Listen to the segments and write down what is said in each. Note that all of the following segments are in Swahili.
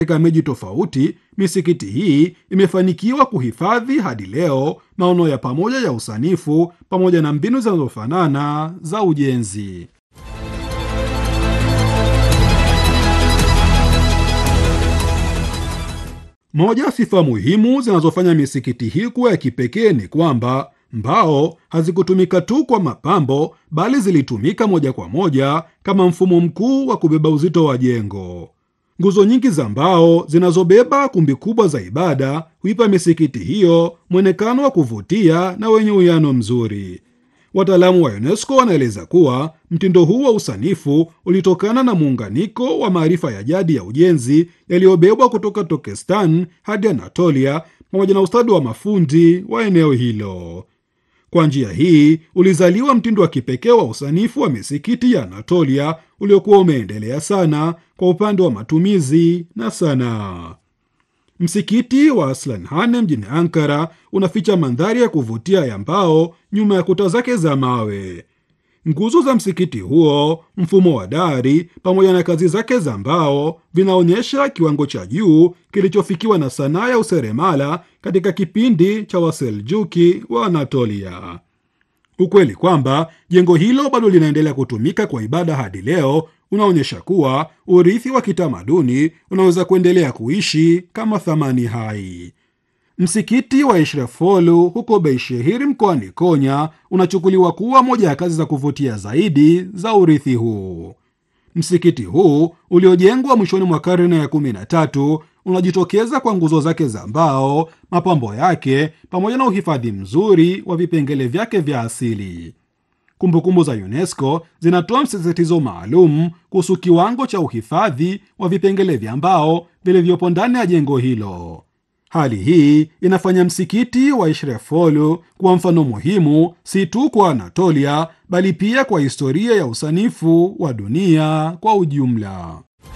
Katika miji tofauti, misikiti hii imefanikiwa kuhifadhi hadi leo maono ya pamoja ya usanifu pamoja na mbinu zinazofanana za ujenzi. Moja ya sifa muhimu zinazofanya misikiti hii kuwa ya kipekee ni kwamba mbao hazikutumika tu kwa mapambo, bali zilitumika moja kwa moja kama mfumo mkuu wa kubeba uzito wa jengo. Nguzo nyingi za mbao zinazobeba kumbi kubwa za ibada huipa misikiti hiyo mwonekano wa kuvutia na wenye uwiano mzuri. Wataalamu wa UNESCO wanaeleza kuwa mtindo huu wa usanifu ulitokana na muunganiko wa maarifa ya jadi ya ujenzi yaliyobebwa kutoka Turkestan hadi Anatolia pamoja na ustadi wa mafundi wa eneo hilo. Kwa njia hii ulizaliwa mtindo wa kipekee wa usanifu wa misikiti ya Anatolia uliokuwa umeendelea sana kwa upande wa matumizi na sanaa. Msikiti wa Aslanhane mjini Ankara unaficha mandhari ya kuvutia ya mbao nyuma ya kuta zake za mawe. Nguzo za msikiti huo, mfumo wa dari pamoja na kazi zake za mbao vinaonyesha kiwango cha juu kilichofikiwa na sanaa ya useremala katika kipindi cha Waseljuki wa Anatolia. Ukweli kwamba jengo hilo bado linaendelea kutumika kwa ibada hadi leo unaonyesha kuwa urithi wa kitamaduni unaweza kuendelea kuishi kama thamani hai. Msikiti wa Ishrefolu huko Beishehir mkoani Konya unachukuliwa kuwa moja ya kazi za kuvutia zaidi za urithi huu. Msikiti huu uliojengwa mwishoni mwa karne ya kumi na tatu unajitokeza kwa nguzo zake za mbao, mapambo yake pamoja na uhifadhi mzuri wa vipengele vyake vya asili. Kumbukumbu za UNESCO zinatoa msisitizo maalum kuhusu kiwango cha uhifadhi wa vipengele vya mbao vilivyopo ndani ya jengo hilo. Hali hii inafanya msikiti wa Ishrefolu kuwa mfano muhimu si tu kwa Anatolia bali pia kwa historia ya usanifu wa dunia kwa ujumla.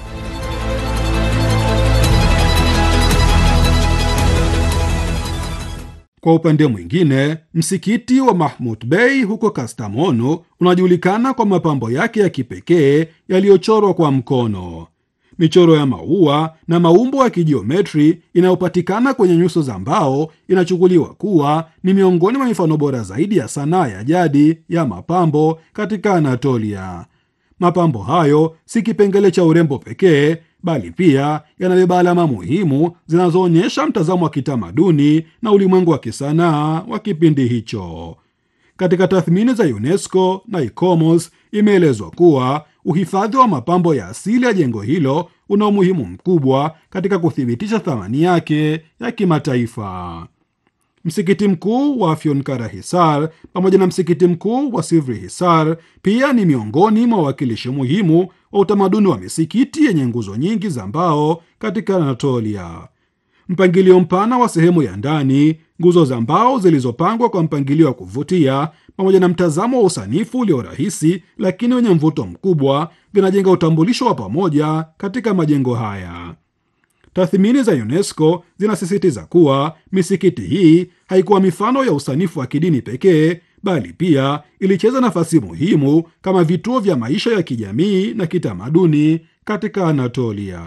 Kwa upande mwingine, msikiti wa Mahmud Bey huko Kastamonu unajulikana kwa mapambo yake ya kipekee yaliyochorwa kwa mkono. Michoro ya maua na maumbo ya kijiometri inayopatikana kwenye nyuso za mbao inachukuliwa kuwa ni miongoni mwa mifano bora zaidi ya sanaa ya jadi ya mapambo katika Anatolia. Mapambo hayo si kipengele cha urembo pekee, bali pia yanabeba alama muhimu zinazoonyesha mtazamo wa kitamaduni na ulimwengu wa kisanaa wa kipindi hicho. Katika tathmini za UNESCO na ICOMOS imeelezwa kuwa uhifadhi wa mapambo ya asili ya jengo hilo una umuhimu mkubwa katika kuthibitisha thamani yake ya kimataifa. Msikiti mkuu wa Afyonkara Hisar pamoja na msikiti mkuu wa Sivri Hisar pia ni miongoni mwa wawakilishi muhimu wa utamaduni wa misikiti yenye nguzo nyingi za mbao katika Anatolia. Mpangilio mpana wa sehemu ya ndani, nguzo za mbao zilizopangwa kwa mpangilio wa kuvutia, pamoja na mtazamo wa usanifu ulio rahisi lakini wenye mvuto mkubwa, vinajenga utambulisho wa pamoja katika majengo haya. Tathmini za UNESCO zinasisitiza kuwa misikiti hii haikuwa mifano ya usanifu wa kidini pekee, bali pia ilicheza nafasi muhimu kama vituo vya maisha ya kijamii na kitamaduni katika Anatolia.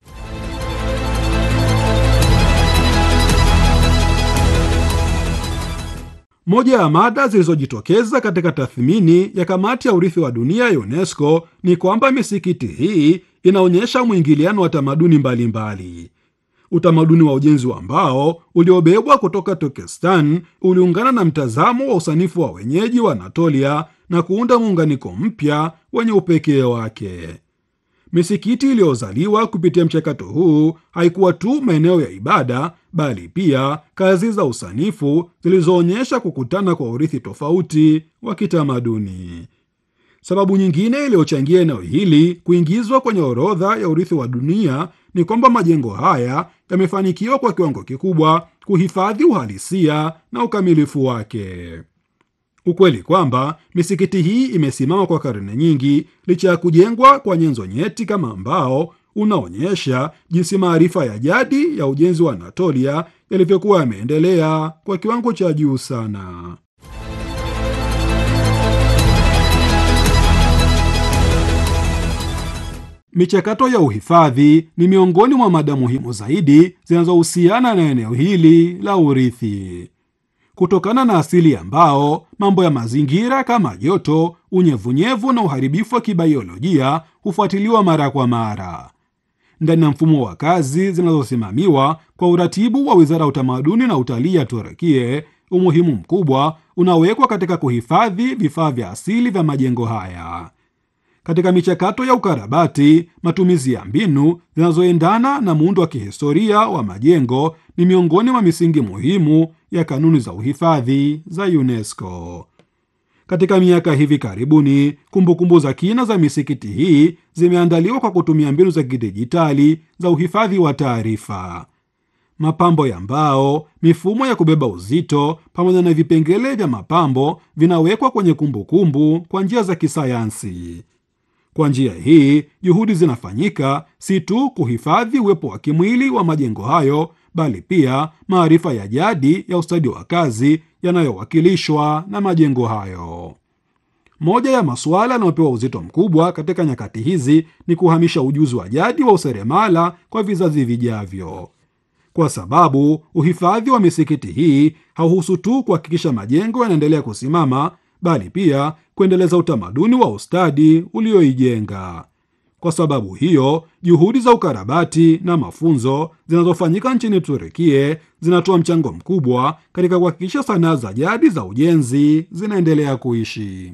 Moja ya mada zilizojitokeza katika tathmini ya kamati ya urithi wa dunia ya UNESCO ni kwamba misikiti hii inaonyesha mwingiliano wa tamaduni mbalimbali. Utamaduni wa ujenzi wa mbao uliobebwa kutoka Turkestan uliungana na mtazamo wa usanifu wa wenyeji wa Anatolia na kuunda muunganiko mpya wenye upekee wake. Misikiti iliyozaliwa kupitia mchakato huu haikuwa tu maeneo ya ibada, bali pia kazi za usanifu zilizoonyesha kukutana kwa urithi tofauti wa kitamaduni. Sababu nyingine iliyochangia eneo hili kuingizwa kwenye orodha ya urithi wa dunia ni kwamba majengo haya yamefanikiwa kwa kiwango kikubwa kuhifadhi uhalisia na ukamilifu wake. Ukweli kwamba misikiti hii imesimama kwa karne nyingi licha ya kujengwa kwa nyenzo nyeti kama mbao unaonyesha jinsi maarifa ya jadi ya ujenzi wa Anatolia yalivyokuwa yameendelea kwa kiwango cha juu sana. Michakato ya uhifadhi ni miongoni mwa mada muhimu zaidi zinazohusiana na eneo hili la urithi. Kutokana na asili ya mbao, mambo ya mazingira kama joto, unyevunyevu na uharibifu wa kibaiolojia hufuatiliwa mara kwa mara. Ndani ya mfumo wa kazi zinazosimamiwa kwa uratibu wa Wizara ya Utamaduni na Utalii ya Turukie, umuhimu mkubwa unawekwa katika kuhifadhi vifaa vya asili vya majengo haya. Katika michakato ya ukarabati, matumizi ya mbinu zinazoendana na muundo wa kihistoria wa majengo ni miongoni mwa misingi muhimu ya kanuni za uhifadhi za UNESCO. Katika miaka hivi karibuni, kumbukumbu za kina za misikiti hii zimeandaliwa kwa kutumia mbinu za kidijitali za uhifadhi wa taarifa. Mapambo ya mbao, mifumo ya kubeba uzito, pamoja na vipengele vya mapambo vinawekwa kwenye kumbukumbu kwa njia za kisayansi. Kwa njia hii, juhudi zinafanyika si tu kuhifadhi uwepo wa kimwili wa majengo hayo, bali pia maarifa ya jadi ya ustadi wa kazi yanayowakilishwa na majengo hayo. Moja ya masuala yanayopewa uzito mkubwa katika nyakati hizi ni kuhamisha ujuzi wa jadi wa useremala kwa vizazi vijavyo, kwa sababu uhifadhi wa misikiti hii hauhusu tu kuhakikisha majengo yanaendelea kusimama, bali pia kuendeleza utamaduni wa ustadi ulioijenga. Kwa sababu hiyo, juhudi za ukarabati na mafunzo zinazofanyika nchini Turukie zinatoa mchango mkubwa katika kuhakikisha sanaa za jadi za ujenzi zinaendelea kuishi.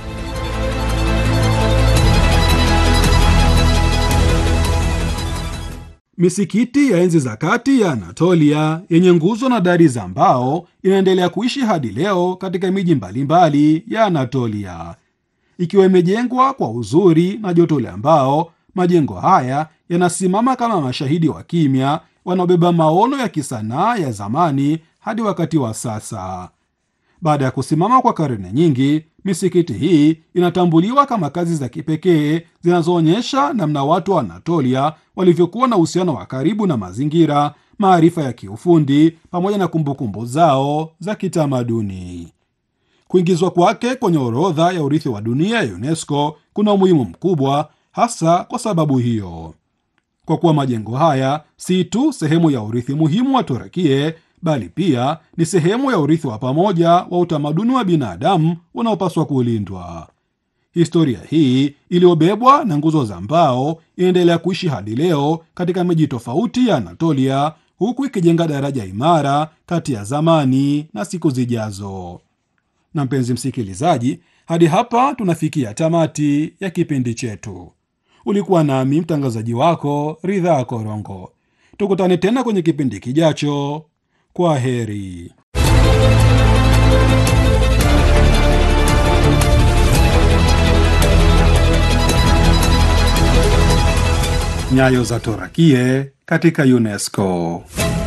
Misikiti ya enzi za kati ya Anatolia yenye nguzo na dari za mbao inaendelea kuishi hadi leo katika miji mbalimbali ya Anatolia. Ikiwa imejengwa kwa uzuri na joto la mbao, majengo haya yanasimama kama mashahidi wa kimya wanaobeba maono ya kisanaa ya zamani hadi wakati wa sasa. Baada ya kusimama kwa karne nyingi, misikiti hii inatambuliwa kama kazi za kipekee zinazoonyesha namna watu wa Anatolia walivyokuwa na uhusiano wa karibu na mazingira, maarifa ya kiufundi pamoja na kumbukumbu zao za kitamaduni. Kuingizwa kwake kwenye orodha ya urithi wa dunia ya UNESCO kuna umuhimu mkubwa, hasa kwa sababu hiyo, kwa kuwa majengo haya si tu sehemu ya urithi muhimu wa Turukie bali pia ni sehemu ya urithi wa pamoja wa utamaduni wa binadamu unaopaswa kulindwa. Historia hii iliyobebwa na nguzo za mbao inaendelea kuishi hadi leo katika miji tofauti ya Anatolia, huku ikijenga daraja imara kati ya zamani na siku zijazo. Na mpenzi msikilizaji, hadi hapa tunafikia tamati ya kipindi chetu. Ulikuwa nami mtangazaji wako Ridhaa Korongo. Tukutane tena kwenye kipindi kijacho. Kwa heri. Nyayo za Torakie katika UNESCO.